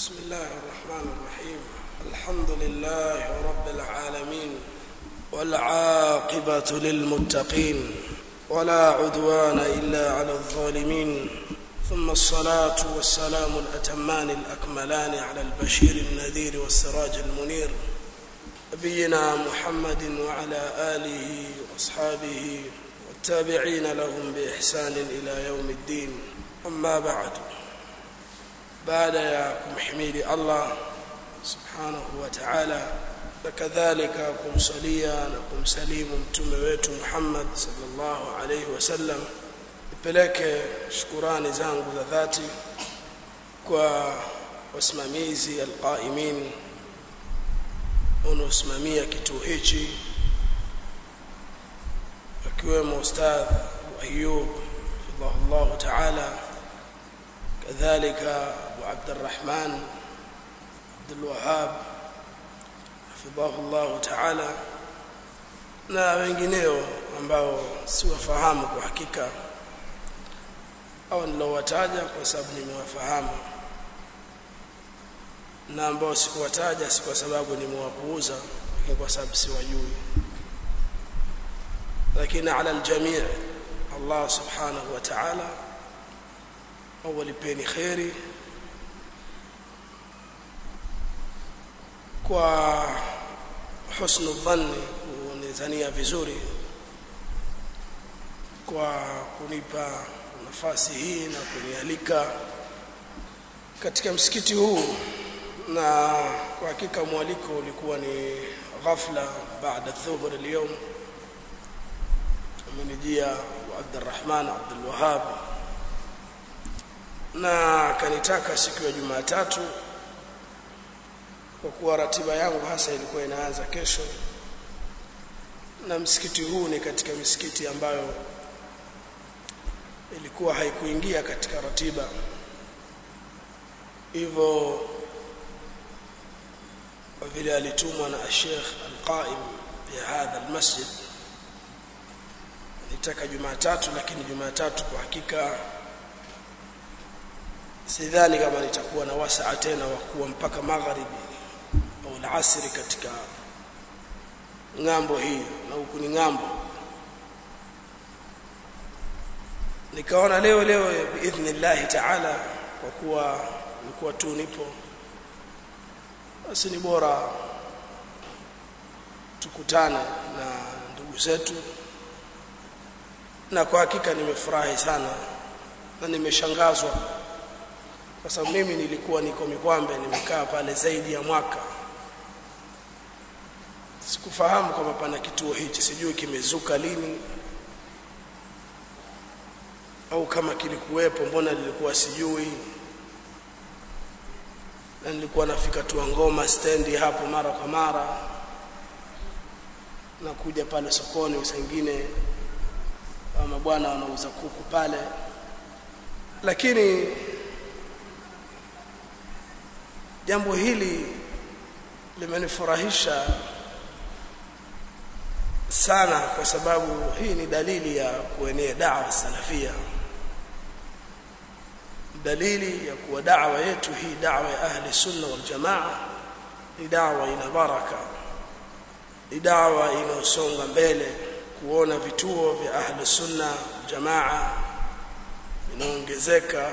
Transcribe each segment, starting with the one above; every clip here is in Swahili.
بسم الله الرحمن الرحيم الحمد لله رب العالمين والعاقبة للمتقين ولا عدوان إلا على الظالمين ثم الصلاة والسلام الأتمان الأكملان على البشير النذير والسراج المنير نبينا محمد وعلى آله وأصحابه والتابعين لهم بإحسان إلى يوم الدين أما بعد baada ya kumhimidi Allah subhanahu wa ta'ala na kadhalika kumsalia na kumsalimu mtume wetu Muhammad sallallahu alayhi wasallam nipeleke shukurani zangu za dhati kwa wasimamizi alqaimin wanaosimamia kituo hichi akiwemo ustadh Ayub Allah ta'ala كذلك أبو عبد الرحمن عبد الوهاب حفظه الله تعالى na wengineo ambao siwafahamu kwa hakika au nilowataja kwa sababu nimewafahamu na ambao sikuwataja si kwa sababu nimewapuuza lakini kwa sababu siwajui lakini ala aljamii Allah subhanahu wa ta'ala au walipeni kheri kwa husnu dhanni kunizania vizuri kwa kunipa nafasi hii na kunialika katika msikiti huu na kwa hakika mwaliko ulikuwa ni ghafla baada dhuhur leo amenijia Abdurrahman Abdul Wahhab na kanitaka siku ya Jumatatu kwa kuwa ratiba yangu hasa ilikuwa inaanza kesho na msikiti huu ni katika misikiti ambayo ilikuwa haikuingia katika ratiba hivyo vile alitumwa na Sheikh Al-Qaim ya hadha almasjid nitaka Jumatatu lakini Jumatatu kwa hakika sidhani kama nitakuwa na wasaa tena wa kuwa mpaka magharibi au alasiri katika ng'ambo hii na huku ni ng'ambo nikaona leo leo biidhnillah taala kwa kuwa nilikuwa tu nipo basi ni bora tukutane na ndugu zetu na kwa hakika nimefurahi sana na nimeshangazwa kwa sababu mimi nilikuwa niko Mikwambe nimekaa pale zaidi ya mwaka sikufahamu kwamba pana kituo hichi sijui kimezuka lini au kama kilikuwepo mbona nilikuwa sijui na nilikuwa nafika tu ngoma stendi hapo mara kwa mara na kuja pale sokoni usengine ama bwana wanauza kuku pale lakini jambo hili limenifurahisha sana kwa sababu hii ni dalili ya kuenea da'wa salafia dalili ya kuwa da'wa yetu hii da'wa ya ahli sunna wal jamaa ni da'wa ina baraka ni da'wa inayosonga mbele kuona vituo vya ahli sunna jamaa vinaongezeka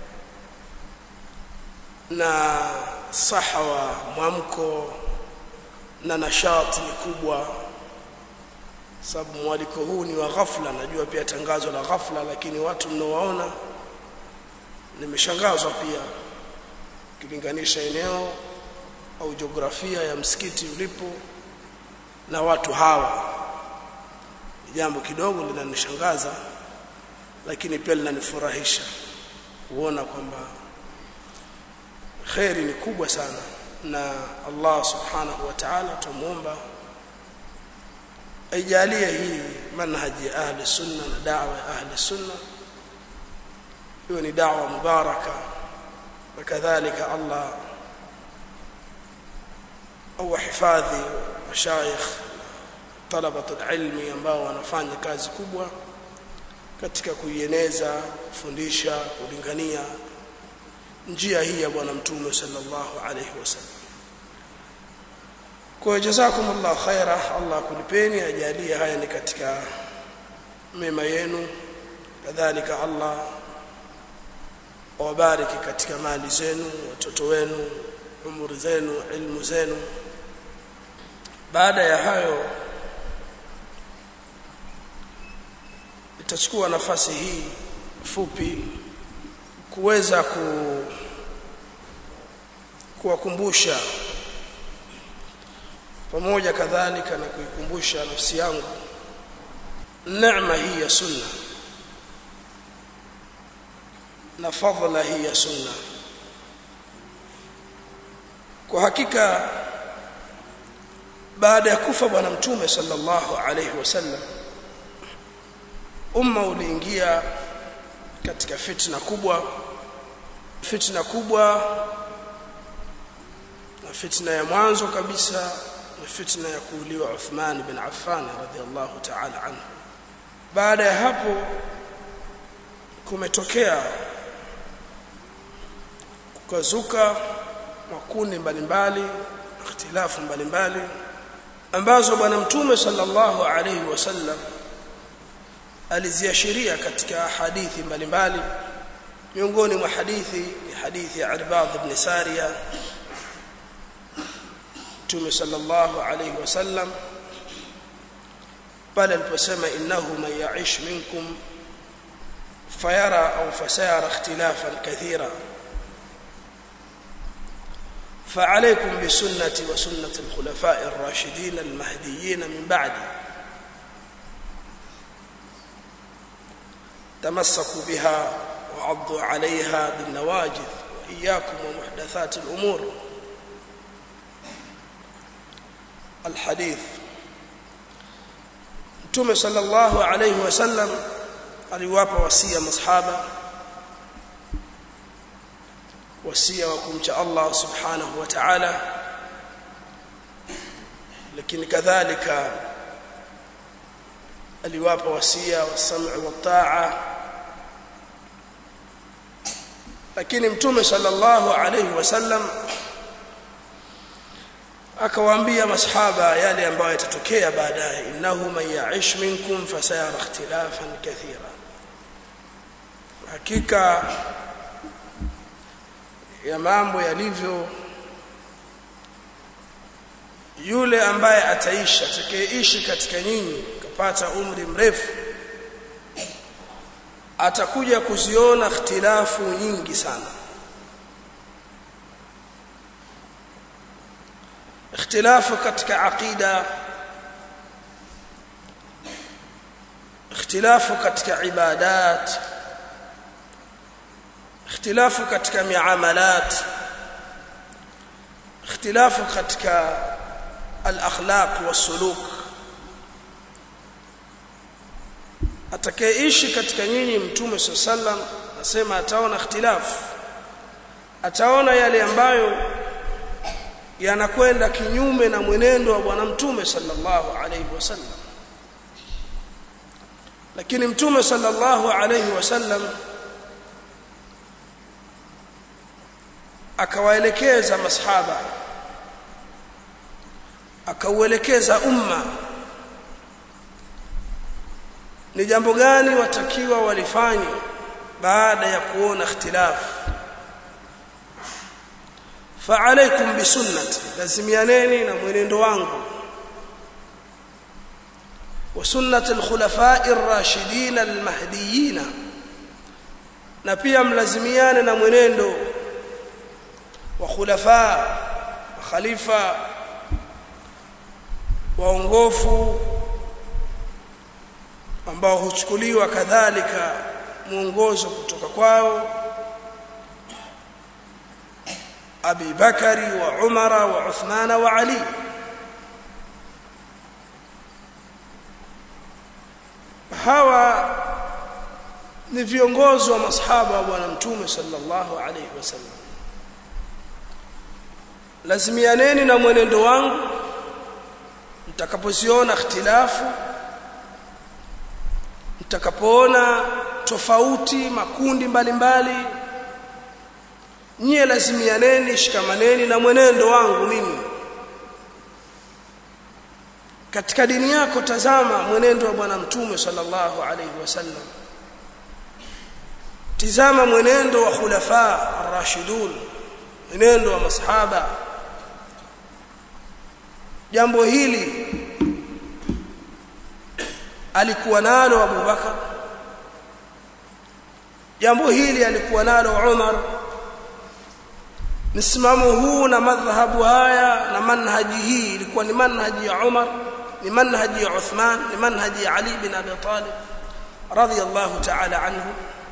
na sahawa mwamko na nashati ni kubwa sababu mwaliko huu ni wa ghafla najua pia tangazo la ghafla lakini watu mnaowaona nimeshangazwa pia kilinganisha eneo au jiografia ya msikiti ulipo na watu hawa ni jambo kidogo linanishangaza lakini pia linanifurahisha kuona kwamba khairi ni kubwa sana na Allah subhanahu wa ta'ala tumuomba aijalie hii manhaji ya ahli sunna na da'wa ya ahli sunna hiyo ni da'wa mubaraka na kadhalika Allah au hifadhi mashaikh talabatu ilmi ambao wanafanya kazi kubwa katika kuieneza kufundisha kulingania njia hii ya bwana mtume sallallahu alayhi wasallam kwa jazakumullah khaira Allah kulipeni ajalie haya ni katika mema yenu kadhalika Allah awabariki katika mali zenu watoto wenu umri zenu ilmu zenu baada ya hayo itachukua nafasi hii fupi kuweza ku kuwakumbusha pamoja kadhalika na kuikumbusha nafsi yangu neema hii ya sunna na fadhila hii ya sunna kwa hakika baada ya kufa bwana mtume sallallahu alayhi wasallam umma uliingia katika fitna kubwa fitna kubwa na fitna ya mwanzo kabisa ni fitna ya kuuliwa Uthman bin Affan radhiallahu ta'ala anhu baada ya hapo kumetokea kukazuka makundi mbalimbali ikhtilafu mbalimbali ambazo bwana mtume sallallahu alayhi wasallam aliziashiria katika hadithi mbalimbali miongoni mwa hadithi ni hadithi ya Irbad ibn Sariya Mtume sallallahu alayhi wasallam pale aliposema innahu man ya'ish minkum fayara au fasayara ikhtilafan kathira فعليكم بسنتي وسنة الخلفاء الراشدين المهديين من بعدي تمسكوا بها وعضوا عليها بالنواجذ وإياكم ومحدثات الأمور الحديث Mtume sallallahu alayhi wasallam aliwapa wasia masahaba wasia wa kumcha Allah subhanahu wa ta'ala lakini kadhalika aliwapa wasia wasam'u wa ta'a lakini mtume sallallahu alayhi wasallam akawaambia masahaba yale ambayo yatatokea baadaye innahu man ya'ish minkum fasayara ikhtilafan kathira hakika ya mambo yalivyo yule ambaye ataishi atakayeishi katika nyinyi kapata umri mrefu atakuja kuziona ikhtilafu nyingi sana ikhtilafu katika aqida ikhtilafu katika ibadat ikhtilafu katika miamalat ikhtilafu katika al-akhlaq was-suluk atakayeishi katika nyinyi mtume sallam nasema ataona ikhtilafu ataona yale ambayo yanakwenda kinyume na mwenendo wa bwana mtume sallallahu alayhi wasallam lakini mtume sallallahu alayhi wasallam akawaelekeza masahaba akauelekeza umma ni jambo gani watakiwa walifanye baada ya kuona ikhtilafu فعليكم بسنتي لازميانني na mwenendo wangu وسنه الخلفاء الراشدين المهديين na pia mlazimiane na mwenendo wa khulafa khalifa waongofu ambao huchukuliwa kadhalika mwongozo kutoka kwao أبي بكر وعمر وعثمان وعلي hawa ni viongozi wa masahaba wa bwana mtume sallallahu alayhi wasallam lazimianeni na mwenendo wangu mtakapoziona ikhtilafu mtakapoona tofauti makundi mbalimbali mbali, nyie lazimianeni shikamaneni na mwenendo wangu mimi katika dini yako tazama mwenendo wa bwana mtume sallallahu alaihi wasallam tizama mwenendo wa khulafa ar-rashidun mwenendo wa masahaba jambo hili alikuwa nalo Abu Bakar jambo hili alikuwa nalo Umar msimamo huu na madhhabu haya na manhaji hii ilikuwa ni manhaji ya Umar ni manhaji ya Uthman ni manhaji ya Ali bin Abi Talib radiyallahu ta'ala anhu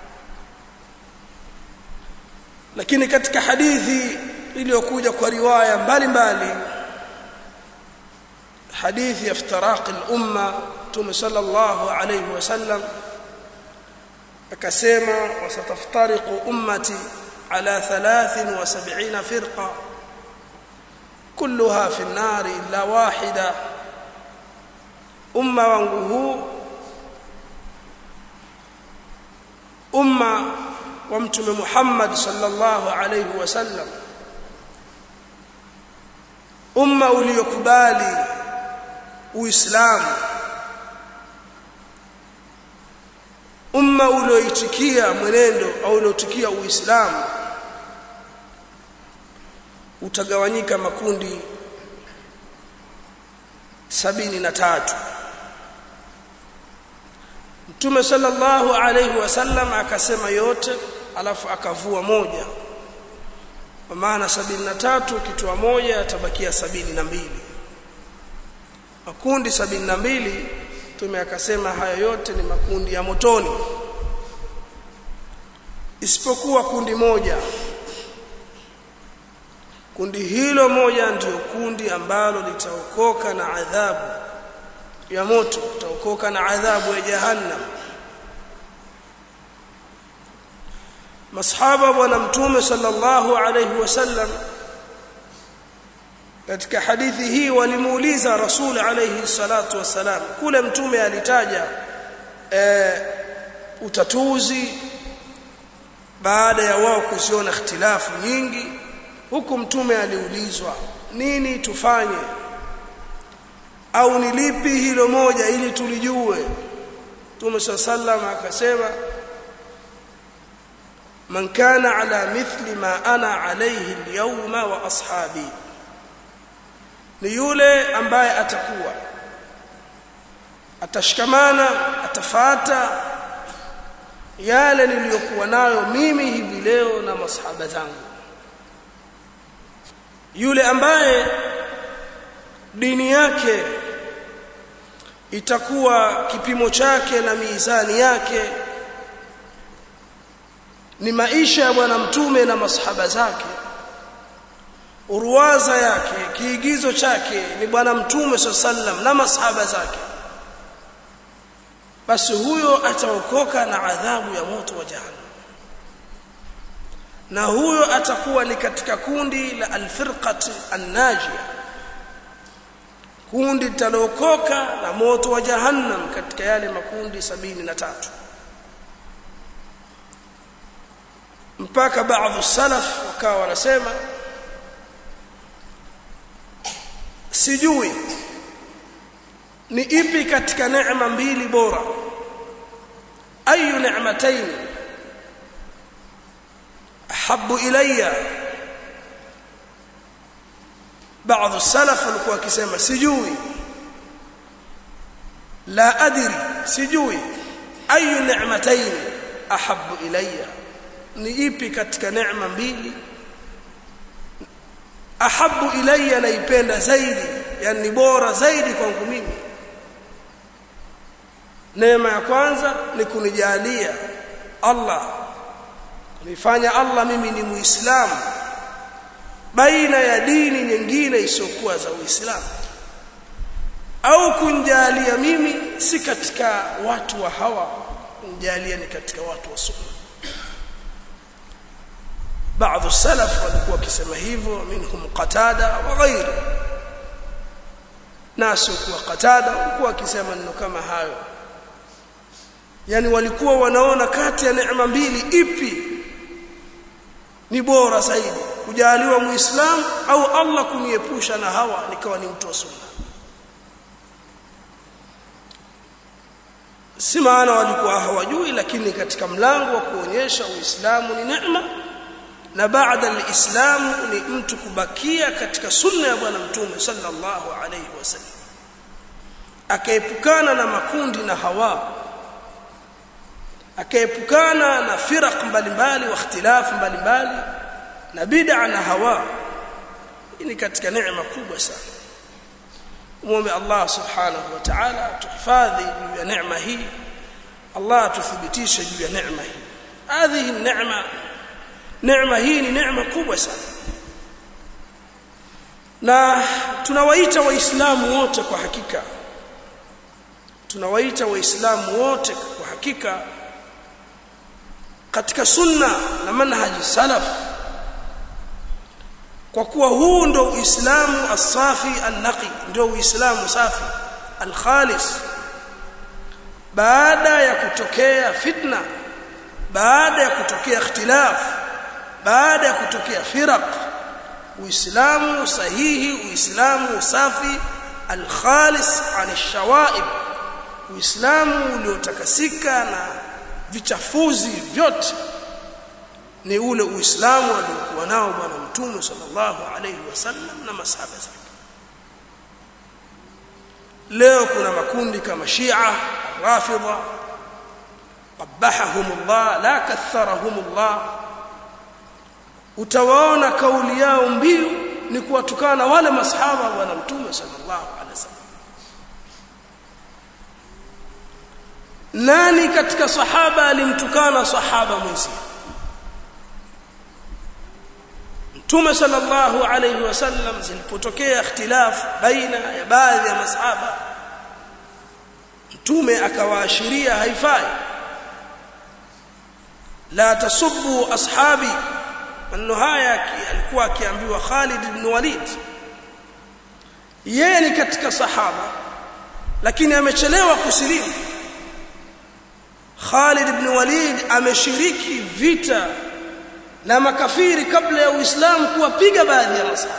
lakini katika hadithi iliyokuja kwa riwaya mbalimbali hadithi ya iftiraq al-umma Mtume sallallahu alayhi wasallam akasema wasataftariqu ummati ala 73 firqa kulluha fi an-nar illa wahida umma wangu huu umma wa mtume Muhammad sallallahu alayhi wasallam umma uliokubali uislamu umma ulioitikia mwenendo au ulioitikia uislamu utagawanyika makundi sabini na tatu Mtume sallallahu alayhi wasallam akasema yote alafu akavua moja kwa maana sabini na tatu kitoa moja atabakia sabini na mbili makundi sabini na mbili Mtume akasema hayo yote ni makundi ya motoni isipokuwa kundi moja kundi hilo moja ndiyo kundi ambalo litaokoka na adhabu ya moto litaokoka na adhabu ya jahannam masahaba bwana mtume sallallahu alayhi wasallam katika hadithi hii walimuuliza rasul alayhi salatu wasalam kule mtume alitaja e, utatuzi baada ya wao kuziona ikhtilafu nyingi huku mtume aliulizwa nini tufanye au ni lipi hilo moja ili tulijue Mtume sallam akasema man kana ala mithli ma ana alayhi alyawma wa ashabi ni yule ambaye atakuwa atashikamana atafata yale niliyokuwa nayo mimi hivi leo na masahaba zangu yule ambaye dini yake itakuwa kipimo chake na mizani yake ni maisha ya bwana mtume na masahaba zake urwaza yake kiigizo chake ni bwana mtume sallam na masahaba zake basi huyo ataokoka na adhabu ya moto wa jahannam na huyo atakuwa ni katika kundi la alfirqati annajia kundi litalookoka na moto wa jahannam katika yale makundi sabini na tatu mpaka baadhi salaf wakawa wanasema sijui ni ipi katika neema mbili bora ayu ni'matayn ahabbu ilayya baadhi salaf walikuwa wakisema sijui la adri sijui ayu ni'matayn ahabbu ilayya ni ipi katika neema mbili ahabbu ilayya naipenda zaidi yani ni bora zaidi kwangu mimi neema ya kwanza ni kunijalia Allah kunifanya Allah mimi ni muislamu baina ya dini nyingine isiyokuwa za Uislamu au kunjalia mimi si katika watu wa hawa kunjalia ni katika watu wa sunna baadhi salaf walikuwa wakisema hivyo minhum qatada wa ghairu nasu kuwa qatada walikuwa wakisema neno kama hayo yani walikuwa wanaona kati ya neema mbili ipi ni bora zaidi kujaliwa muislamu au Allah kuniepusha na hawa nikawa ni mtu wa sunna si maana walikuwa hawajui lakini katika mlango wa kuonyesha uislamu ni neema na baada alislamu ni mtu kubakia katika sunna ya bwana mtume sallallahu alayhi wasallam akaepukana na makundi na hawa akaepukana na firaq mbalimbali wa ikhtilafu mbalimbali na bid'a na hawa hii ni katika neema kubwa sana muombe Allah subhanahu wa ta'ala tuhifadhi juu ya neema hii Allah tuthibitishe juu ya neema hii hadhihi neema neema hii ni neema kubwa sana na tunawaita waislamu wote kwa hakika tunawaita waislamu wote kwa hakika katika sunna na manhaji salaf kwa kuwa huu ndo uislamu asafi an-naqi ndio uislamu safi al-khalis baada ya kutokea fitna baada ya kutokea ikhtilaf baada ya kutokea firaq uislamu sahihi uislamu safi al-khalis an ash-shawaib uislamu uliotakasika na vichafuzi vyote ni ule uislamu aliokuwa nao bwana mtume sallallahu alayhi wasallam na masahaba zake leo kuna makundi kama shia rafidha qabahahum Allah la katharahum Allah utawaona kauli yao mbiu ni kuwatukana wale masahaba bwana mtume sallallahu alayhi wasallam nani katika sahaba alimtukana sahaba mwenzie Mtume sallallahu alayhi wasallam zilipotokea ikhtilaf baina ya baadhi ya masahaba Mtume akawaashiria haifai la tasubbu ashabi maneno haya alikuwa akiambiwa Khalid ibn Walid yeye ni katika sahaba lakini amechelewa kusilimu Khalid ibn Walid ameshiriki vita na makafiri kabla ya Uislamu kuwapiga baadhi ya masahaba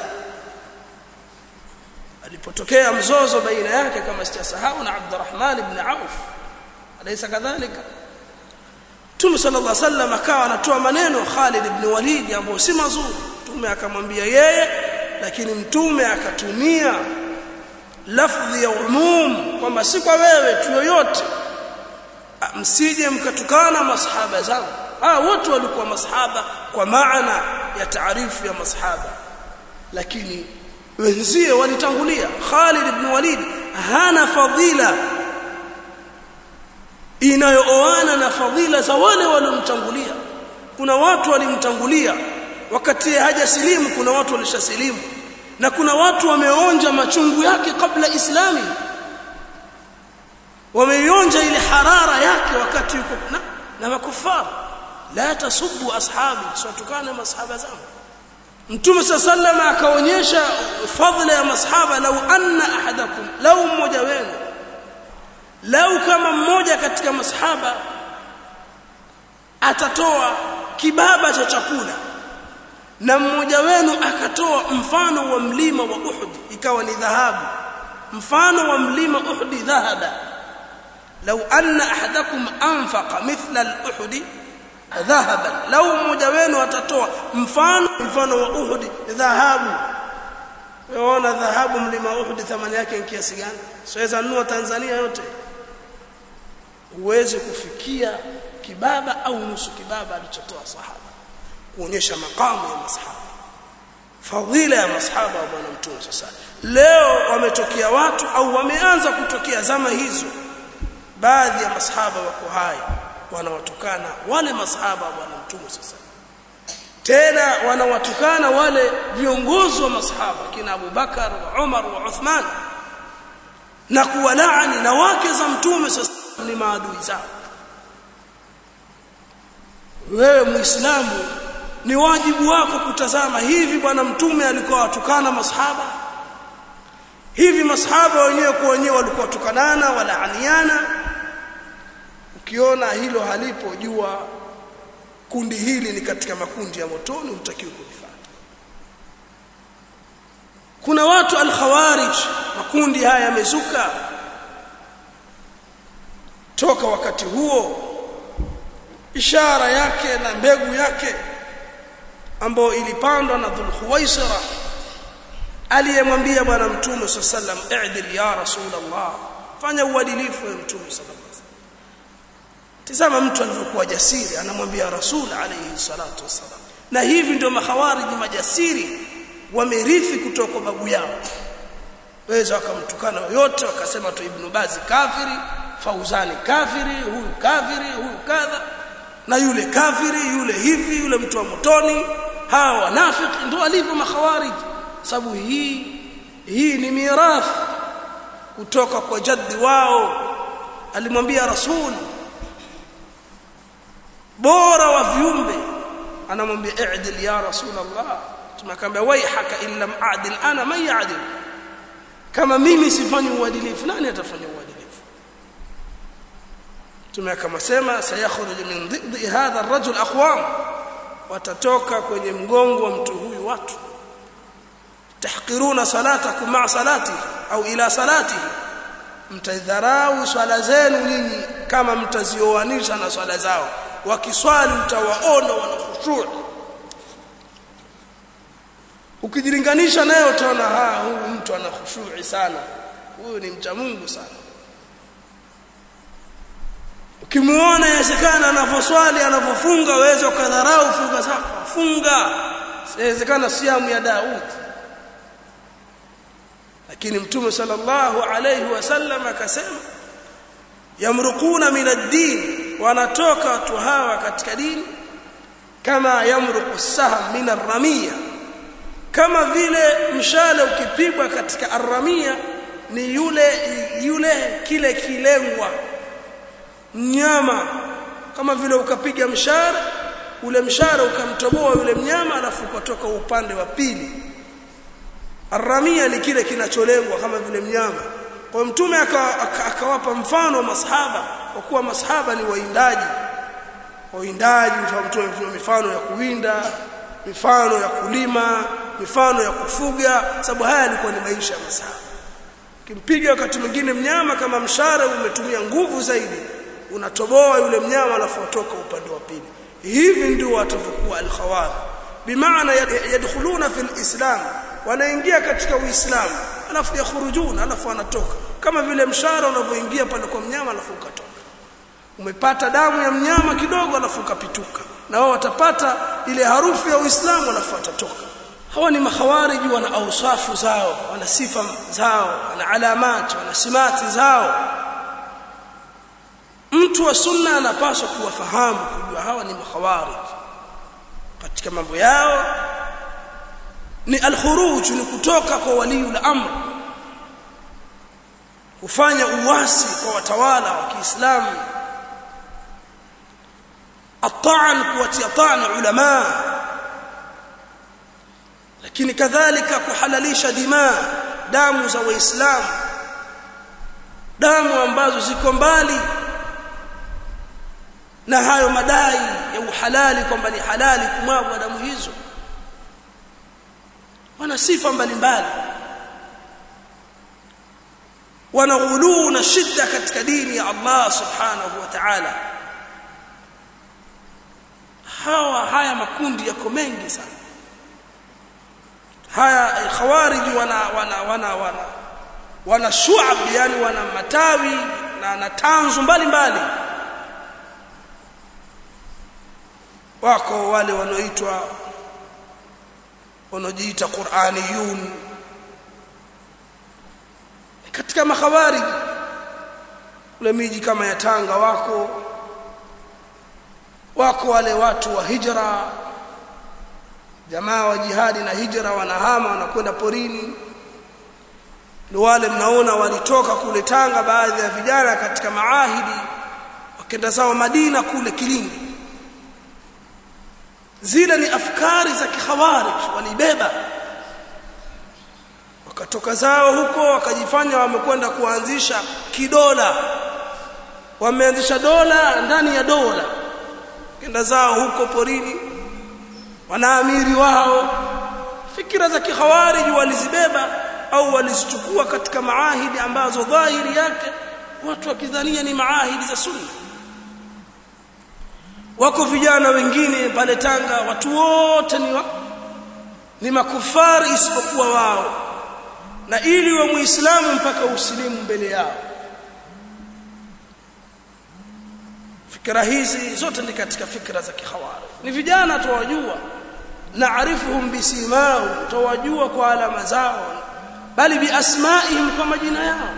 alipotokea mzozo baina yake kama sijasahau na Abdurrahman ibn Auf alaysa kadhalika Mtume sallallahu alaihi wasallam akawa anatoa maneno Khalid ibn Walid ambayo si mazuri Mtume akamwambia yeye lakini Mtume akatumia lafdhi ya umum kwamba si kwa wewe tu yoyote msije mkatukana masahaba zangu ah wote walikuwa masahaba kwa maana ya taarifu ya masahaba lakini wenzie walitangulia Khalid ibn Walid hana fadhila inayooana na fadhila za wale waliomtangulia kuna watu walimtangulia wakati hajasilimu kuna watu walishasilimu na kuna watu wameonja machungu yake kabla islami wameionja ile harara yake wakati yuko na, na makufara la tasubbu ashabi siwatukane masahaba zangu mtume sallallahu akaonyesha fadhila ya masahaba lau anna ahadakum lau mmoja wenu lau kama mmoja katika masahaba atatoa kibaba cha chakula na mmoja wenu akatoa mfano wa mlima wa Uhud ikawa ni dhahabu mfano wa mlima Uhud dhahaba lau anna ahadakum anfaqa mithla al-Uhud dhahaban lau mmoja wenu atatoa mfano mfano wa Uhud dhahabu unaona dhahabu mlima Uhud thamani yake ni kiasi gani siweza nunua Tanzania yote uweze kufikia kibaba au nusu kibaba alichotoa sahaba kuonyesha makamu ya masahaba fadhila ya masahaba wa bwana mtume sasa leo wametokea watu au wameanza kutokea zama hizo baadhi ya masahaba wako hai wanawatukana wale masahaba wa bwana mtume sasa tena wanawatukana wale viongozi wa masahaba kina Abu Bakar wa Umar wa Uthman na kuwalaani na wake za mtume sasa ni maadui zao wewe muislamu ni wajibu wako kutazama hivi bwana mtume alikuwa watukana masahaba hivi masahaba wenyewe kwa wenyewe walikuwa tukanana walaaniana ukiona hilo halipo jua kundi hili ni katika makundi ya motoni hutakiwi kulifuata kuna watu al-khawarij makundi haya yamezuka toka wakati huo ishara yake na mbegu yake ambayo ilipandwa na Dhul Khuwaisira aliyemwambia bwana mtume sallam i'dil ya rasulullah fanya uadilifu ya mtume sallallahu tazama mtu alivyokuwa jasiri anamwambia rasul alayhi salatu wasalam na hivi ndio mahawariji majasiri wamerithi kutoka kwa babu yao waweza wakamtukana yote wakasema tu ibn bazi kafiri fauzani kafiri huyu kafiri huyu kadha na yule kafiri yule hivi yule mtu wa motoni hawa wanafiki ndio walivyo mahawariji sababu hii hii ni mirathi kutoka kwa jaddi wao alimwambia rasul bora wa viumbe anamwambia i'dil ya rasulullah tunakwambia waihaka in lam a'dil ana man ya'dil kama mimi sifanyi uadilifu nani atafanya uadilifu tumekama sema sayakhruju min dhidhi hadha ar-rajul aqwam watatoka kwenye mgongo wa mtu huyu watu tahqiruna salatakum ma'a salatihi au ila salatihi mtadharau swala zenu nyinyi kama mtazioanisha na swala zao wakiswali utawaona wana khushu' ukijilinganisha naye utaona ha huyu mtu ana khushu'i sana huyu ni mcha Mungu sana ukimuona inawezekana anavyoswali anavyofunga waweza ukadharau funga zako funga inawezekana siamu ya Daud lakini mtume sallallahu alayhi wasallam akasema yamruquna min ad-din wanatoka watu hawa katika dini kama yamruqu saham min ar-ramiya kama vile mshale ukipigwa katika arramia ni yule yule kile kilengwa mnyama kama vile ukapiga mshare ule mshare ukamtoboa yule mnyama alafu ukatoka upande wa pili arramia ni kile kinacholengwa kama vile mnyama kwa mtume akawapa mfano masahaba kwa kuwa masahaba ni waindaji waindaji mtume mifano ya kuwinda mifano ya kulima mifano ya kufuga sababu haya yalikuwa ni maisha ya masahaba kimpiga wakati mwingine mnyama kama mshare umetumia nguvu zaidi unatoboa yule mnyama alafu atoka upande wa pili hivi ndio watavyokuwa al-khawari bimaana yadkhuluna fil islam wanaingia katika uislamu alafu yakhurujuna alafu wanatoka kama vile mshara unavyoingia pale kwa mnyama alafu ukatoka umepata damu ya mnyama kidogo alafu ukapituka na wao watapata ile harufu ya uislamu alafu watatoka hawa ni makhawariji wana ausafu zao wana sifa zao wana alamati wana simati zao mtu wa sunna anapaswa kuwafahamu kujua hawa ni makhawarij katika mambo yao ni alkhuruj ni kutoka kwa waliul amr kufanya uwasi kwa watawala wa Kiislamu ataan kuwatia taan ulama lakini kadhalika kuhalalisha dima damu za waislamu damu ambazo ziko mbali na hayo madai ya uhalali kwamba ni halali kumwagwa damu hizo wana sifa mbalimbali wana ghuluu na shida katika dini ya Allah subhanahu wa ta'ala hawa haya makundi yako mengi sana haya khawariji wana wana wana wana wana shu'ab yani wana matawi na na tanzu mbalimbali wako wale wanaoitwa wanaojiita Qur'aniyun katika makhawarij ule miji kama ya Tanga wako wako wale watu wa hijra jamaa wa jihadi na hijra wanahama wanakwenda porini ndio wale mnaona walitoka kule Tanga baadhi ya vijana katika maahidi wakenda zao Madina kule Kilindi zile ni afkari za kikhawarij walibeba wakatoka zao huko wakajifanya wamekwenda kuanzisha kidola wameanzisha dola ndani ya dola kenda zao huko porini wanaamiri wao fikira za kikhawariji walizibeba au walizichukua katika maahidi ambazo dhahiri yake watu wakidhania ni maahidi za sunna wako vijana wengine pale Tanga watu wote ni wa, ni makufari isipokuwa wao na ili wa muislamu mpaka usilimu mbele yao fikra hizi zote ni katika fikra za kihawari ni vijana tuwajua naarifuhum bisimahum tuwajua kwa alama zao bali biasmaihim kwa majina yao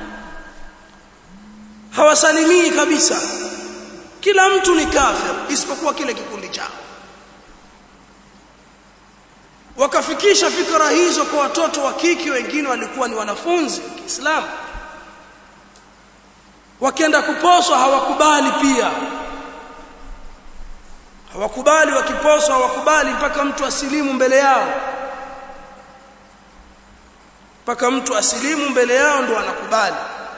hawasalimii kabisa kila mtu ni kafir isipokuwa kile kikundi chao wakafikisha fikra hizo kwa watoto wa kike wengine walikuwa ni wanafunzi wa Kiislamu wakienda kuposwa hawakubali pia hawakubali wakiposwa hawakubali mpaka mtu asilimu mbele yao mpaka mtu asilimu mbele yao ndo anakubali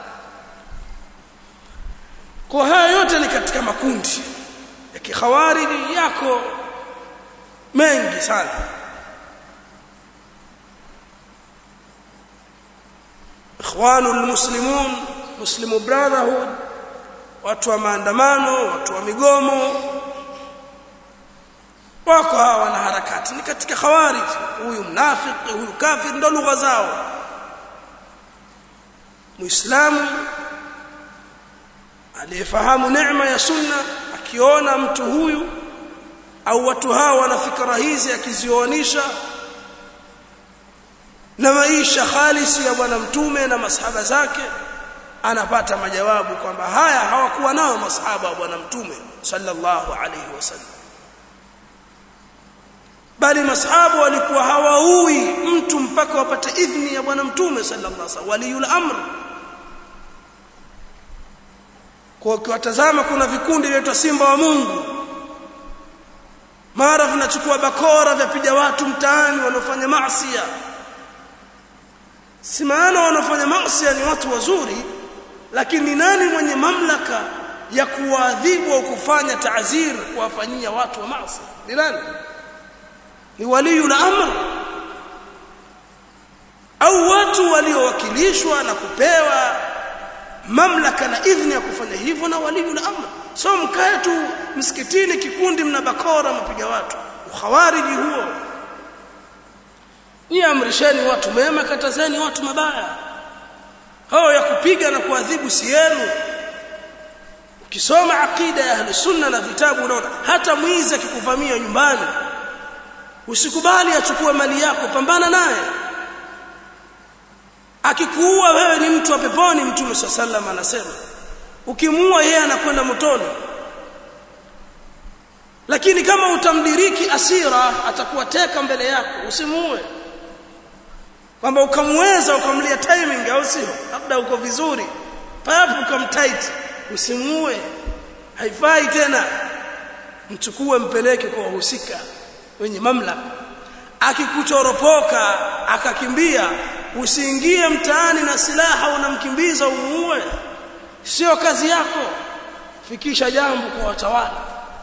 kwa haya yote ni katika makundi ya kikhawariji yako mengi sana ikhwanul muslimun muslimu brotherhood watu wa maandamano watu wa migomo wako hawa na harakati ni katika khawarij huyu mnafiki huyu kafir ndo lugha zao muislamu aliyefahamu neema ya sunna akiona mtu huyu au watu hawa wana fikra hizi akizioanisha na maisha halisi ya bwana mtume na masahaba zake anapata majawabu kwamba haya hawakuwa nao masahaba wa bwana mtume sallallahu alayhi wasallam bali masahaba walikuwa hawaui mtu mpaka wapate idhni ya bwana mtume sallallahu alayhi wasallam waliyul amr kwa ukiwatazama kuna vikundi vinaitwa simba wa Mungu mara vinachukua bakora vyapiga watu mtaani wanaofanya maasi si maana wanaofanya maasi ni watu wazuri lakini nani mwenye mamlaka ya kuwaadhibu au kufanya taazir kuwafanyia watu wa maasi ni nani ni waliyul amr au watu waliowakilishwa na kupewa mamlaka na idhni ya kufanya hivyo na waliyul amr so mkae tu msikitini kikundi mna bakora mapiga watu ukhawariji huo ni amrisheni watu mema katazeni watu mabaya hao ya kupiga na kuadhibu si yenu ukisoma akida ya ahli sunna na vitabu unaona hata mwizi akikuvamia nyumbani usikubali achukue mali yako pambana naye akikuua wewe ni mtu wa peponi mtume sallam anasema ukimuua yeye anakwenda motoni lakini kama utamdiriki asira atakuwa teka mbele yako usimuue kwamba ukamweza ukamlia timing au sio labda uko vizuri papo ukamtight usimuue haifai tena mchukue mpeleke kwa wahusika wenye mamlaka akikuchoropoka akakimbia usiingie mtaani na silaha unamkimbiza umuue sio kazi yako fikisha jambo kwa watawala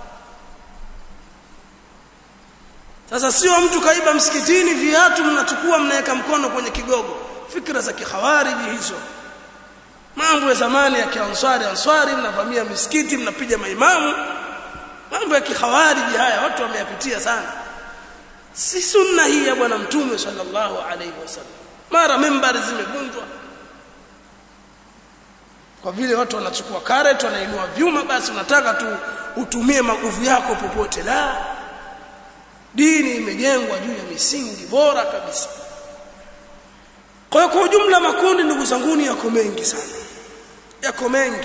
sasa sio mtu kaiba msikitini viatu mnachukua mnaweka mkono kwenye kigogo fikra za kikhawariji hizo mambo ya zamani ya kianswari answari mnavamia misikiti mnapiga maimamu mambo ya kikhawariji haya watu wameyapitia sana si sunna hii ya bwana mtume sallallahu alaihi wasallam mara membari zimevunjwa kwa vile watu wanachukua karet wanainua vyuma basi unataka tu utumie maguvu yako popote la dini imejengwa juu ya misingi bora kabisa kwa hiyo kwa ujumla makundi ndugu zanguni yako mengi sana yako mengi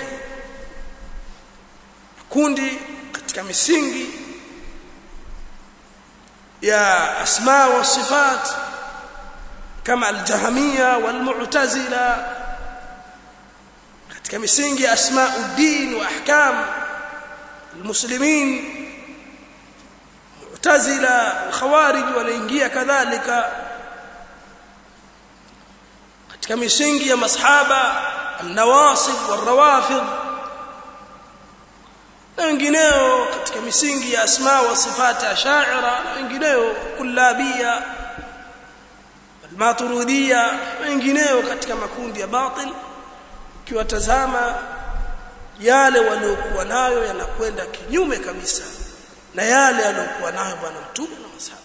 makundi katika misingi ya asma wa sifat kama aljahamia walmu'tazila katika misingi ya asmauddin wa ahkam almuslimin mu'tazila khawarij wanaingia kadhalika katika misingi ya masahaba النواصب والروافض na wengineo katika katika misingi ya asma wa sifati ashaira na wengineo kullabia almaturidiyya wengineo katika makundi ya batil ukiwatazama yale waliokuwa nayo yanakwenda kinyume kabisa na yale aliyokuwa nayo bwana mtume na masahaba